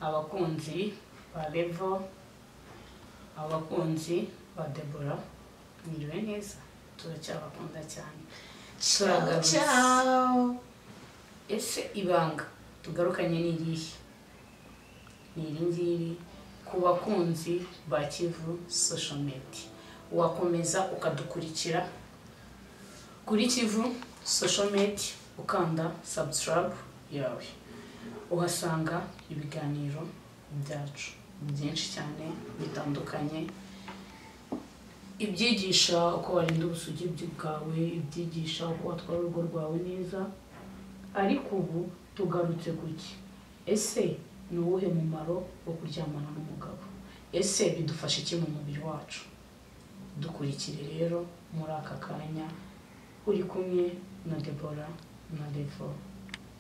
abakunzi ba revo abakunzi ba debora mwiriwe neza turacyabakunda cyane turagarutse ese ibanga tugarukanye ni irihe ni iri ngiri ku bakunzi ba kivu social media wakomeza ukadukurikira kuri kivu social media ukanda subscribe yawe uhasanga ibiganiro byacu byinshi cyane bitandukanye ibyigisha uko warinda ubusugibyi bwawe ibyigisha uko watwara urugo rwawe neza ariko ubu tugarutse kuki ese ni uwuhe mumaro wo kuryamana n'umugabo ese bidufasha iki mu mubiri wacu dukurikire rero muri aka kanya uri kumwe na debora na revo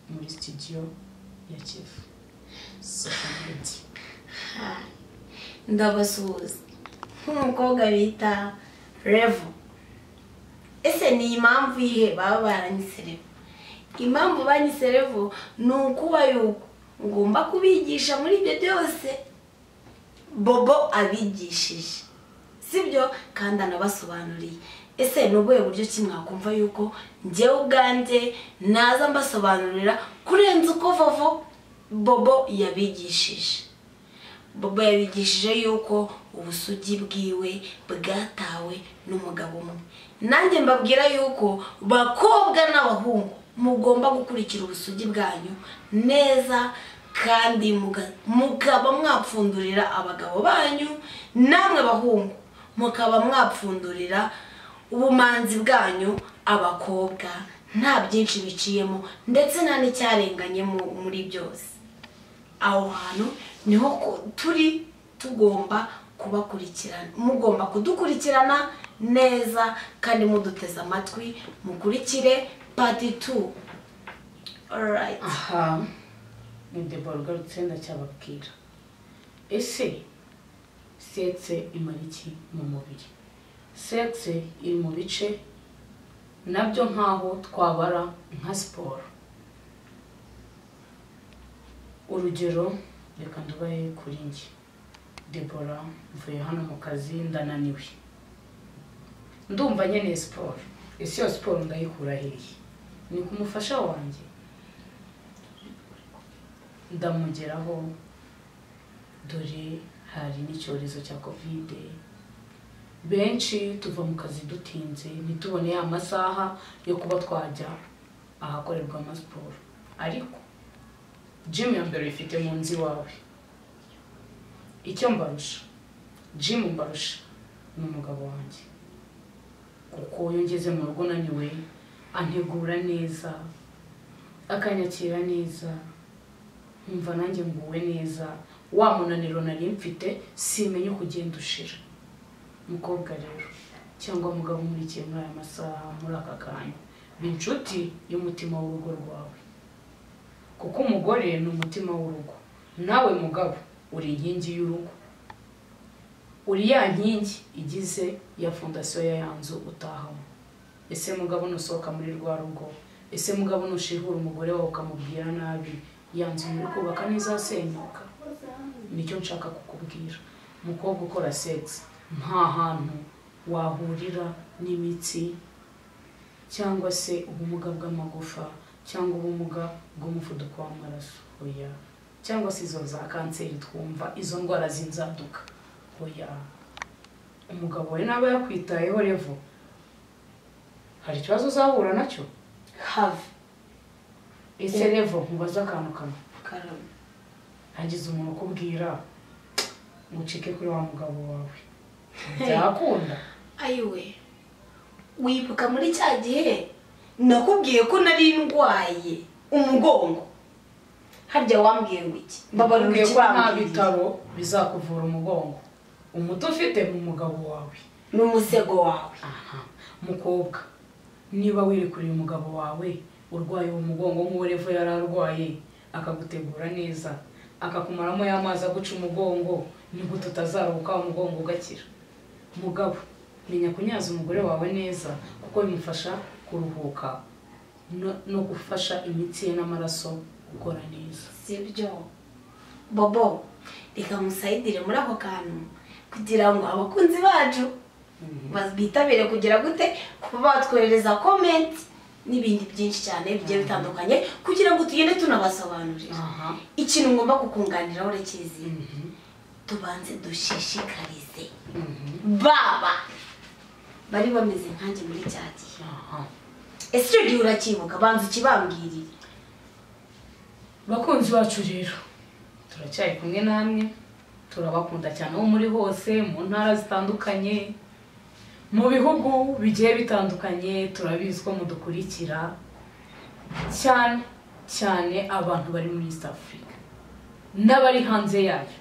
muri sitidiyo ya kivu sosiyete ndabasuhuza nk'umukobwa bita revo ese ni impamvu yihe baba baranyise revo impamvu banyise revo ni ukuba yuko ngomba kubigisha muri ibyo byose bobo abigishije sibyo kandi anabasobanuriye ese ni ubuhe buryo ki mwakumva yuko njyewe ubwanjye naza mbasobanurira kurenza uko vovo bobo yabigishije bobo yabigishije yuko ubusugi bwiwe bwatawe n'umugabo umwe nanjye mbabwira yuko bakobwa n'abahungu mugomba gukurikira ubusugi bwanyu neza kandi muga- mukaba mwapfundurira abagabo banyu namwe bahungu mukaba mwapfundurira ubumanzi bwanyu abakobwa nta byinshi biciyemo ndetse nta n'icyarenganyemo muri byose aho hantu niho ku- turi tugomba kubakurikirana mugomba kudukurikirana neza kandi muduteze amatwi mukurikire pati tu orayiti aha ni debora ugarutse ndacyababwira ese setse imara iki mu mubiri setse iri mu bice nabyo nk'aho twabara nka siporo urugero reka ndubaye kuri njye debora mvuye hano mu kazi ndananiwe ndumva nkeneye siporo ese iyo siporo ndayikura hehe ni ku mufasha wanjye ndamugeraho dore hari n'icyorezo cya kovide benshi tuva mu kazi dutinze ntitubone ya masaha yo kuba twajya ahakorerwa amasiporo ariko jimu ya mbere uyifite mu nzu iwawe icyo mbarusha jimu mbarusha ni umugabo wanjye kuko iyo ngeze mu rugo unaniwe antegura neza akanyakira neza nkumva nanjye nguwe neza wa munaniro nari mfite simenye uko ugenda ushira mukobwa rero cyangwa mugabo umurikiye muri aya masaha muri aka kanya ni inshuti y'umutima w'urugo rwawe kuko umugore ni umutima w'urugo nawe mugabo uri inkingi y'urugo uri ya nkingi igize ya fondasiyo ya ya nzu utahamo ese mugabo nusohoka muri rwa rugo ese mugabo nushihura umugore wawe ukamubwira nabi ya nzu muri kubaka ntizasenyuka nicyo nshaka kukubwira mukobwa ukora segisi nta hantu wahurira n'imitsi cyangwa se ubumuga bw'amagufa cyangwa ubumuga bw'umuvuduko w'amaraso oya cyangwa se izo za kanseri twumva izo ndwara z'inzaduka oya umugabo we naba yakwitayeho revo hari ikibazo uzahura nacyo havu ese revo mubaze akantu kamwe karame hagize umuntu ukubwira ngo ucike kuri wa mugabo wawe byakunda ayiwe wibuka muri cya gihe nakubwiye ko nari ndwaye umugongo harya wambwiye ngo iki mbabarira Bakubwiye ko nta ikibambwiriye bitaro bizakuvura umugongo umuti ufite mu mugabo wawe ni umusego wawe aha mukobwa niba wirekuriye umugabo wawe urwaye uwo mugongo nk'uwo revo yari arwaye akagutegura neza akakumaramo y'amazi aguca umugongo nigute utazaruhuka wa mugongo ugakira mugabo menya kunyaza umugore wawe neza kuko bimufasha kuruhuka no- no gufasha imitsi ye n'amaraso gukora neza sibyo bobo reka musayidire muri ako kantu kugira ngo abakunzi bacu bazitabire kugira gute kuba batwohereza komenti n'ibindi byinshi cyane bigiye bitandukanye kugira ngo tugende tunabasobanurira aha ikintu ngomba kukunganiraho urakizi mhm, tubanze dushishikarize mhm, baba bari bameze nkanjye muri cya gihe aha ese icyo gihe urakibuka banza ukibambwirire bakunzi bacu rero turacyari kumwe namwe turabakunda cyane aho muri hose mu ntara zitandukanye mu bihugu bigiye bitandukanye turabizi ko mudukurikira cyane cyane abantu bari muri east africa n'abari hanze yayo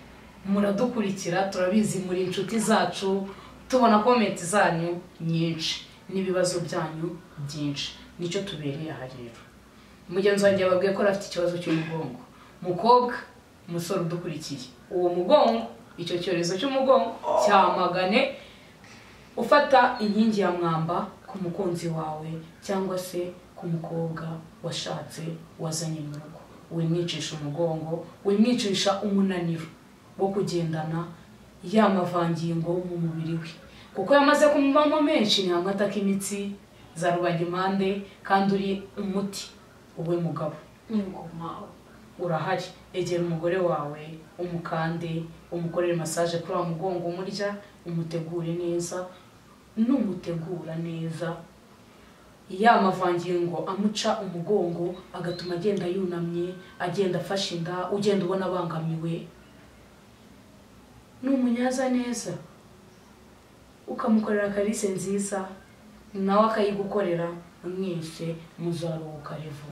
muradukurikira turabizi muri inshuti zacu tubona komenti zanyu nyinshi n'ibibazo byanyu byinshi nicyo tubereye aha rero mugenzi wanjye yababwiye ko ari afite ikibazo cy'umugongo mukobwa umusore udukurikiye uwo mugongo icyo cyorezo cy'umugongo cyamagane ufata inkingi ya mwamba ku mukunzi wawe cyangwa se ku mukobwa washatse wazanye mu rugo wimwicisha umugongo wimwicisha umunaniro wo kugendana ya mavangingo mu mubiri we kuko yamaze kumubamo menshi ntabwo ataka imitsi za rubagimpande kandi uri umuti wowe mugabo ingoma urahari egera umugore wawe umukande umukorere masaje kuri wa mugongo umurya umutegure neza numutegura neza ya mavangingo amuca umugongo agatuma agenda yunamye agenda afashe inda ugenda ubona abangamiwe ni umunyaza neza ukamukorera karise nziza nawe akayigukorera mwese muzaruhuka revu